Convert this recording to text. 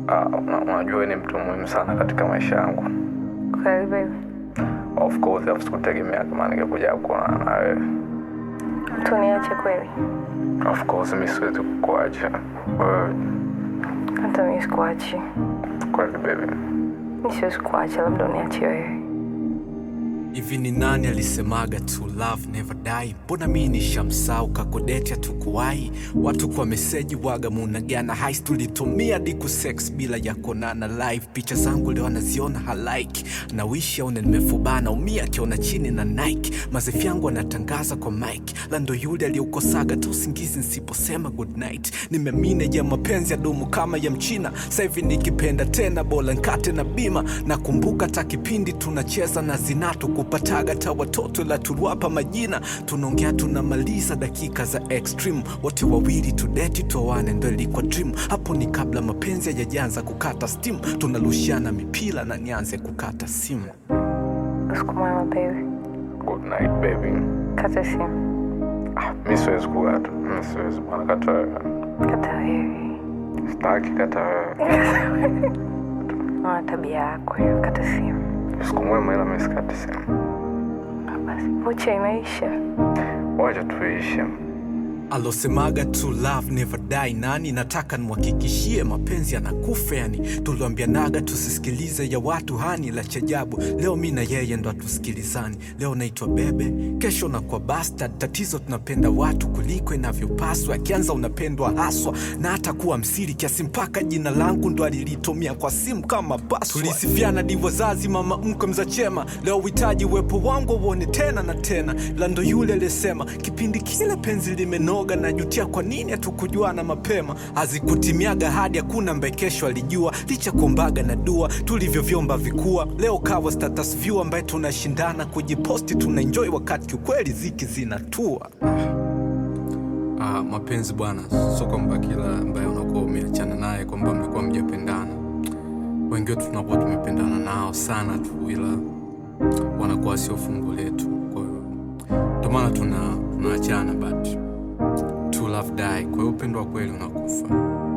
Ah, una- unajua wewe ni mtu muhimu sana katika maisha yangu. Kweli baby, Of course, afu sikutegemea kama ningekuja kuonana na wewe. tuniache kweli? Of course, mi siwezi kukuacha wewe. Hata mimi sikuachi, Kweli baby. mi siwezi kuacha, labda uniache wewe. Hivi ni nani alisemaga to love never die? Mbona mi nishamsau kakodeti hatukuwahi watu kwa meseji waga munagana hais tulitumia diku sex bila ya konana live picha zangu leo anaziona halike na wishi aone nimefubana umia akiona chini na Nike mazefi yangu anatangaza kwa mike lando yule aliyeukosaga tu usingizi nsiposema good night nimemine ya mapenzi ya dumu kama ya mchina sahivi nikipenda tena bola nkate na bima nakumbuka ta kipindi tunacheza na zinatu kupataga ta watoto la tuliwapa majina tunaongea tunamaliza dakika za extreme wote wawili tudeti tuoane ndo ilikuwa dream hapo ni kabla mapenzi hayajaanza kukata steam tunarushiana mipira na nianze kukata simu Usiku mwema baby, Good night baby. kata simu, Ah, mi siwezi kukata. Mi siwezi bwana, kata wewe. kata wewe. Sitaki kata wewe. Ona tabia yako hiyo, kata simu. Siku mwema, ila mi sikati simu. Ah, Basi vocha imeisha. Wacha tuishi. alosemaga to love never die nani nataka nimhakikishie mapenzi yanakufa yani tuliambianaga tusisikilize ya watu hani la chajabu leo mi na yeye ndo hatusikilizani leo naitwa bebe kesho na kwa bastard tatizo tunapenda watu kuliko inavyopaswa akianza unapendwa haswa na hata kuwa msiri kiasi mpaka jina langu ndo alilitumia kwa simu kama password. tulisifiana divo zazi mama mkwe mza chema leo uhitaji uwepo wangu uone tena na tena lando yule alisema kipindi kile penzi limenoga najutia kwa nini hatukujuana mapema hazikutimiaga hadi hakuna mbaye kesho alijua licha kuombaga na dua tulivyovyomba vikua leo kawa status view ambaye tunashindana kujiposti tunaenjoy wakati kiukweli ziki zinatua Ah, mapenzi bwana, sio kwamba kila ambaye unakuwa umeachana naye kwamba mlikuwa mjapendana. Wengi wetu tunakuwa tumependana nao sana tu, ila wanakuwa sio fungu letu. Kwa hiyo ndio maana tuna tunaachana, but to love die. Kwa hiyo upendo wa kweli unakufa.